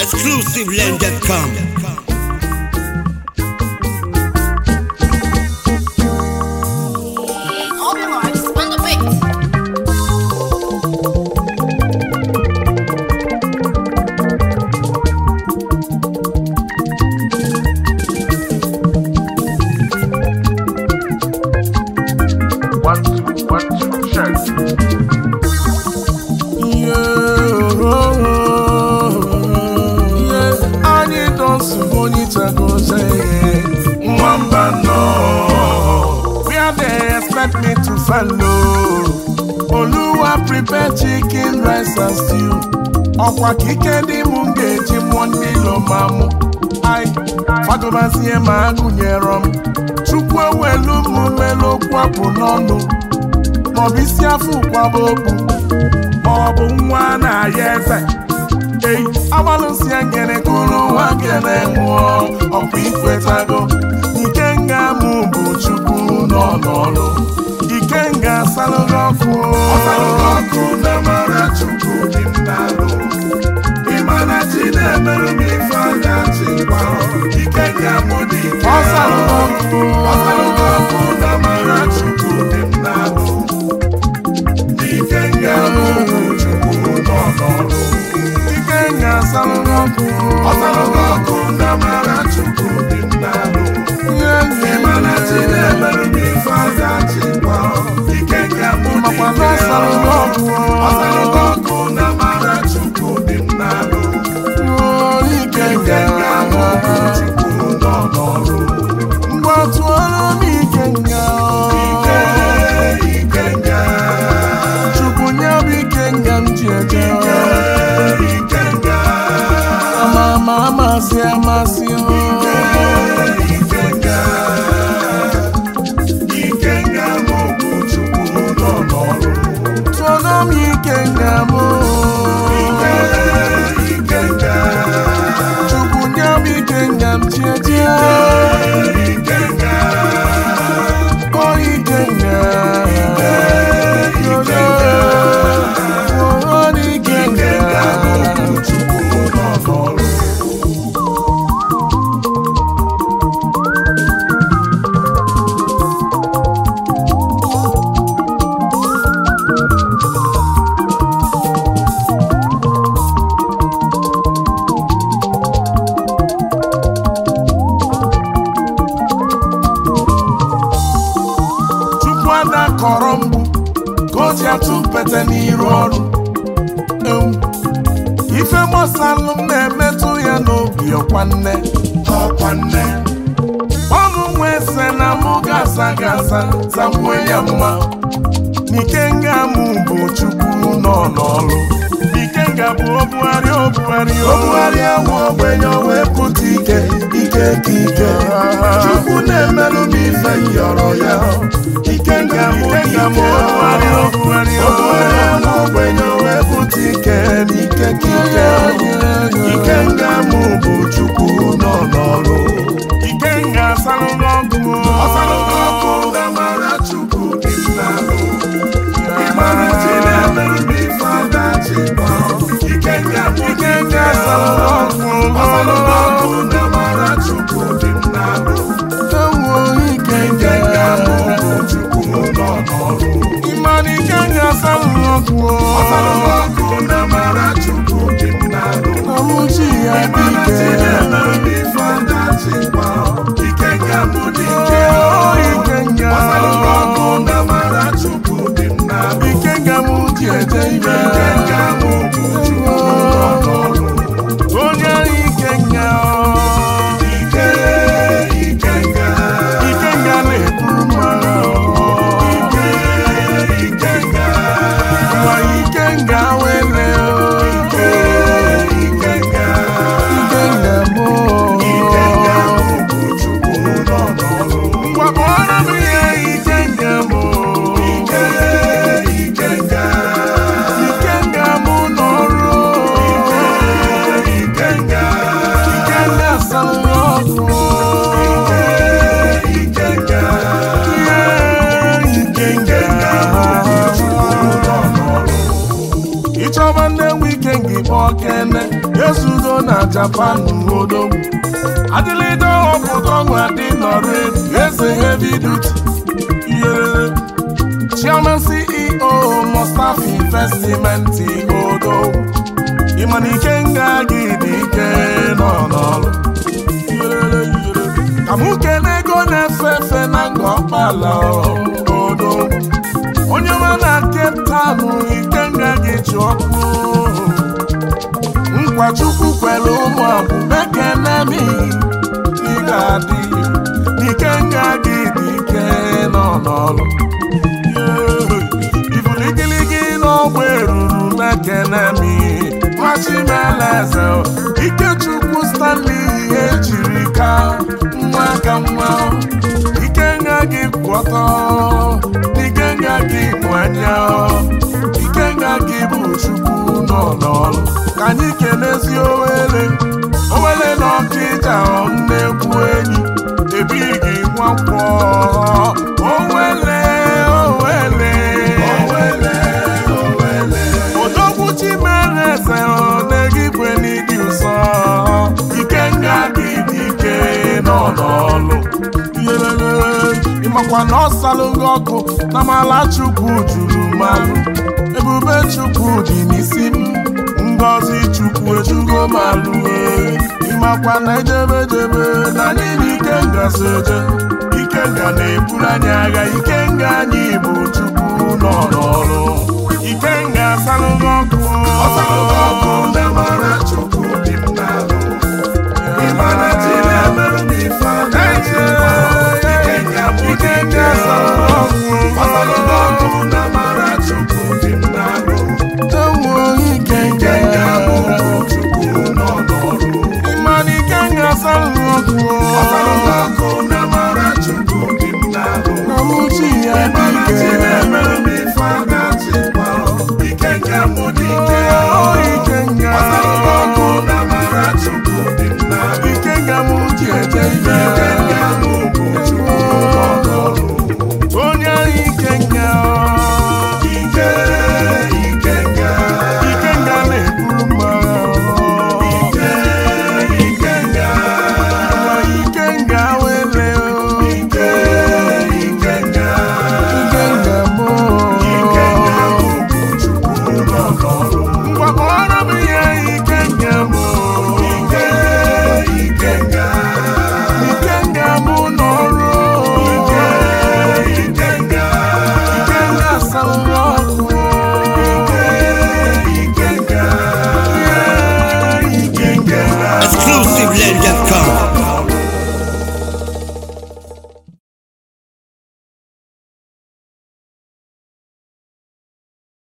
exclusivelend.com. All the lights on the beat. One, two, one, two, check. anyị dọsụ onye chagoze nwamba nọ where they expect me to follow oluwa prepare chicken rice and stew ọkwa ka ike dị m m ga-eji mụọ ndị lomamụ ai fagobazie ma agụnyerọ m chukwu ewelu m melu okwu apụ n'ọnụ maọbụ isi afọ ụkwaba okwu maọbụ nwa na-aya eze ei agbalụsie ngene kụrụ nwa gene nwụọ ọkwa ikwetago ike nga mụ bụ chukwu nọ n'ọrụ ike nga asalụgo ọkụ ọsalụgo ọkụ na mara chukwu dị m n'alụ ịmana chi na-emerụ m ife anya chi gbarọ ike nga mụ dị ike ọsalụgo ọkụ ọsalụgo ọkụ na mara chukwu dị m n'alụ ike nga mụ bụ chukwu nọ n'ọrụ ike nga asalụgo ọkụ ọsalụgo ọkụ na mara chukwu dị m n'alụ ịmana chi na-emerụ m ife anya chi gbarọ ike nga mụ dị ike ọsalụgo ọkụ na mara chukwu dị m n'alụ ike nga mụ bụ chukwu nọ n'ọrụ mgbatụọrụ m ike nga ike ike nga chukwu nye m ike nga m ji eje ike nga ama ama amasị amasị ike ike nga ike nga mụ bụ chukwu nọ n'ọrụ tụọrọ m ike nga mụ ike ike nga chukwu nye m ike nga m ji eje ike nga o ike nga ike ike nga o ike nga chukwu nọ n'ọrụ chukwu ada kọrọ mgbu ka o ji atụ mpete n'iru ọrụ Ewu. ife gbasalụ m na-emetụ ya n'obi ọkwa nne ọkwa nne ọnụ nwa ese na mụ gasa gasa zamue ya mma n'ike nga mụ bụ chukwu nọ n'ọrụ ike nga bụ obugharị obugharị obugharị ahụ ogbenye o wee pụta ike ike ka ike chukwu na-emelụ m ife yọrọ ya ike nga mụ ike mụ obugharị obugharị obugharị ahụ ogbenye o wee pụta ike n'ike ka ike ike nga mụ bụ chukwu nọ n'ọrụ ike nga asalụgo ọkụ ọsalụgo ọkụ na mara chukwu dị m n'alụ ịmara chi na-emerụ m ife ọdachi ike nga ike nga asalụgo ọkụ ọsalụgo ọkụ na mara chukwu dị m n'alụ ike nga nga mụ bụ chukwu nọ n'ọrụ ịmara ike nga asalụgo ọkụ ọsalụgo ọkụ na mara chukwu dị m n'alụ ọmụchi ya dị ike na-emerụ m ife ọdachi ike nga mụ dị ike ike nga ọsalụgo ọkụ na mara chukwu dị m n'alụ ike nga mụ ji eje ike ike nga mụ bụ chukwu nọ n'ọrụ onye ike nga ike ike nga ike nga na-eburu mara ike ike nga nwa ike nga wele ike ike nga ike nga mụ ike nga mụ bụ chukwu nọ n'ọrụ ngwa kpọrọ m ihe ike nga mụ ike ike nga ike nga kpọba nne nwe ike ngị kpọọ kene ezudo na japan odogwu adịlịdo ọpụta ọnwụ adị nọrọ elu eze heavy duty iyerere chairman ceo mustapha investment odogwu ịmana ike nga gị dị ike nọ n'ọrụ iyerere iyerere ka mụ kelee ego na-efe efe na nga ọkpala odogwu onye ọma na Cape Town ike nga gị ji ọkụ nkwa chukwu kwere ụmụ agbụgbe kene m ị ga-adị ike nga gị dị ike nọ n'ọrụ ibuligiligi n'ọgba eruru mekene m nwachimeleze ikechukwu stanley ejiri ka nwa ka nwa ike nga gị kwụ ọtọ ike nga gị bụ anya ike nga gị bụ chukwu nọ n'ọrụ ka anyị kelezi owele owele na ọkịja nnekwu enyi ebighị nwakwọ owele owele owele owele odogwu chimereze na-egigwe n'ịdị ụsọ ike nga gị dị ike nọ n'ọlụ ịmakwa na ọ salụ gị ọkụ na mala chukwu juru malụ ebube chukwu dị n'isi m ngọzi chukwu ejugo malụ ịmakwa na ejebe jebe na anyị na ike ngasị eje ike nga na-eburu anyị agha ike nga anyị bụ chukwu nọ n'ọrụ ike nga asalụ gị ọkụ ọsalụ gị ọkụ ndị mara chukwu dị m n'alụ ịmana chi na-emerụ m ife ike nga asalụ gị ọkụ ọsalụ gị ọkụ ndị mara chukwu dị m n'alụ ewu ike ike nga bụ chukwu nọ n'ọrụ ịmana ike nga asalụ gị ọkụ ọsalụ gị